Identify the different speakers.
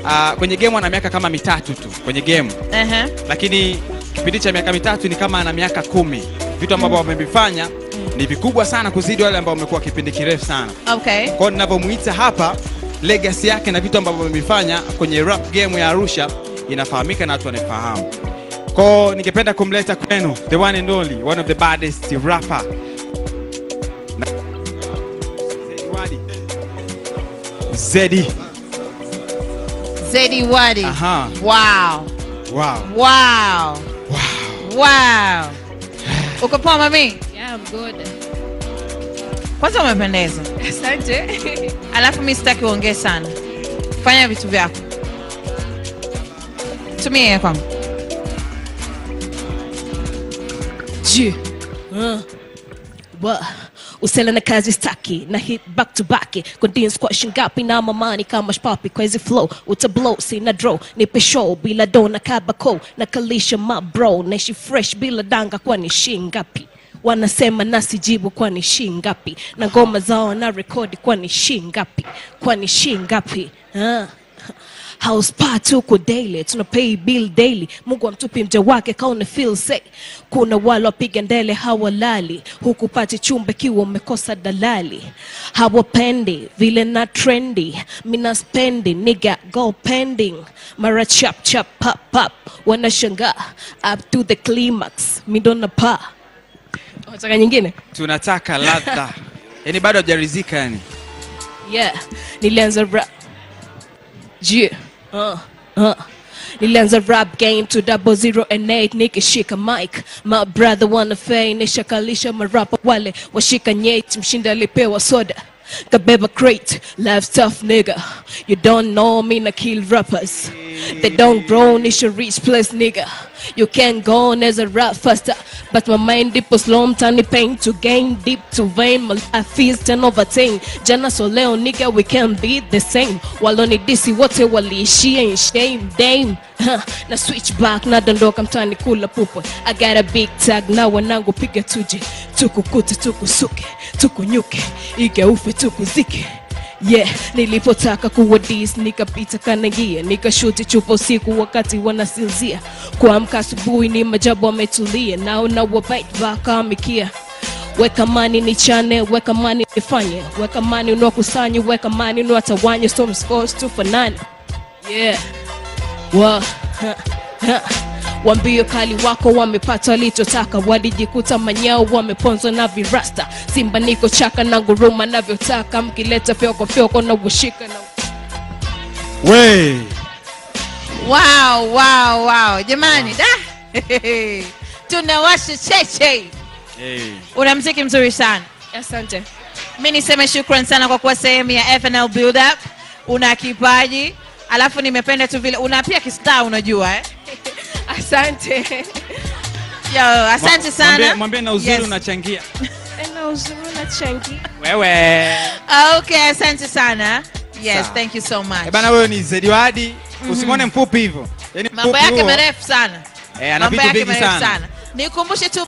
Speaker 1: uh, kwenye game ana miaka kama mitatu tu kwenye game
Speaker 2: Ehe.
Speaker 1: lakini kipindi cha miaka mitatu ni kama ana miaka kumi vitu ambavyo wamevifanya ni vikubwa sana kuzidi wale ambao wamekuwa kipindi kirefu sana
Speaker 2: Okay.
Speaker 1: kwao ninavyomuita hapa legacy yake na vitu ambavyo amevifanya kwenye rap game ya arusha inafahamika na watu wanaifahamu kwao ningependa kumleta kwenu the one and only one of the baddest rapper Na- Zedi Wadi. Zedi
Speaker 2: Zedi Wadi.
Speaker 1: Aha.
Speaker 2: Wow.
Speaker 1: wow
Speaker 2: Wow. Wow. Uko poa mami?
Speaker 3: Yeah, I'm good.
Speaker 2: Kwanza umependeza.
Speaker 3: Asante.
Speaker 2: Alafu mi sitaki uongee sana. Fanya vitu vyako. Tumia hiyo kwangu.
Speaker 4: G. Uh. Wa. Usela na kazi staki na hit back to back kondin squash ngapi na mamani kama shpapi kwa hizi flow utablow sina draw nipe show bila do na kabako na kalisha ma bro naishi fresh bila danga kwa ni shingapi wanasema nasijibu kwa ni shingapi na ngoma zao na rekodi kwa ni shingapi kwa ni shingapi uh. house party huko daily tuna pay bill daily mungu amtupi mja wake kaone feel say kuna wale wapiga ndele hawalali huku pati chumba kiwa umekosa dalali hawapendi vile na trendy mina spendi nigga go pending mara chap chap pop pop wanashangaa up to the climax mindona pa wataka nyingine
Speaker 1: tunataka ladha yani bado hajarizika yani
Speaker 4: yeah nilianza rap yeah uh, uh. nilianza rap game to double zero and eight nikishika mic my brother wanna fame nishakalisha marapa wale washika nyeti mshinda alipewa soda kabeba crate life tough nigga you don't know me na kill rappers they don't grow nisha reach place nigga you can go on as a rap faster but my mind deep was slow tiny pain to gain deep to vein my life is 10 over 10 jana so leo nigga we can be the same waloni disi wote waliishia in shame dame Huh, na switch back nadondoka mtani kula pupo i got a big tag na wanangu piga tuje tukukute tukusuke tukunyuke igeufe tukuzike yeah nilipotaka kuwa dis nikapita kanagia nikashuti chupa usiku wakati wanasinzia kuamka asubuhi ni majabu wametulia nao na wabite bakamikia weka mani ni chane weka mani nifanye weka mani unakusanye weka mani unatawanye so mscores tufanane yeah wa ha, ha. wambio kali wako wamepata walichotaka walijikuta manyao wameponzwa na virasta simba niko chaka na nguruma navyotaka mkileta fyoko fyoko na ushika na
Speaker 1: we
Speaker 2: Wow, wow, wow. Jamani, da. Tunawasha cheche.
Speaker 1: hey.
Speaker 2: Una mziki mzuri sana.
Speaker 4: asante
Speaker 2: mi niseme shukran sana kwa kuwa sehemu ya FNL Build Up. Una kipaji alafu nimependa tu vile una pia kistaa unajua eh?
Speaker 4: asante
Speaker 2: Yo, asante sana
Speaker 1: Mwambie- mwambie na uzuri
Speaker 2: Yes.
Speaker 1: unachangia
Speaker 4: na uzuri na changi
Speaker 1: wewe
Speaker 2: okay asante sana yes
Speaker 1: Sawa.
Speaker 2: thank you so much
Speaker 1: Eh bana wewe ni zediwadi usimwone mfupi hivyo yani
Speaker 2: mambo
Speaker 1: mfupi
Speaker 2: yake
Speaker 1: huo,
Speaker 2: marefu sana
Speaker 1: eh, ana
Speaker 2: mambo
Speaker 1: vitu
Speaker 2: yake
Speaker 1: vingi
Speaker 2: marefu
Speaker 1: sana
Speaker 2: sana nikumbushe tu